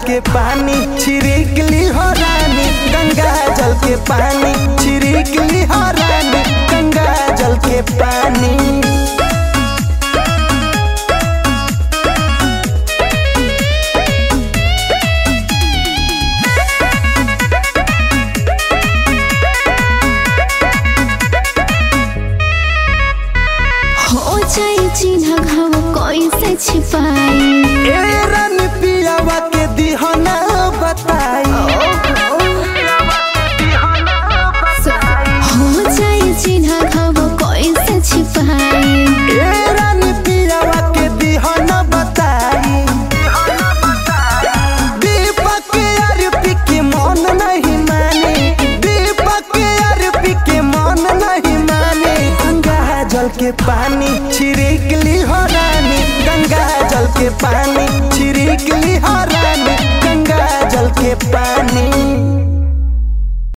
के पानी छिड़क ली हो रानी गंगा जल के पानी छिड़क ली हो रानी गंगा जल के पानी हो जाए चिन्ह घाव कैसे छिपाई ए रानी पियावा के दिहना बताई हो जाए चिन्ह घाव कैसे छिपाई ए रानी पियावा के दिहना बताई दीपक अरपी के मन नहीं माने दीपक अरपी के मन नहीं माने गंगा जल के पानी छिड़क ली हो रानी गंगा जल के पानी छिड़क ली हो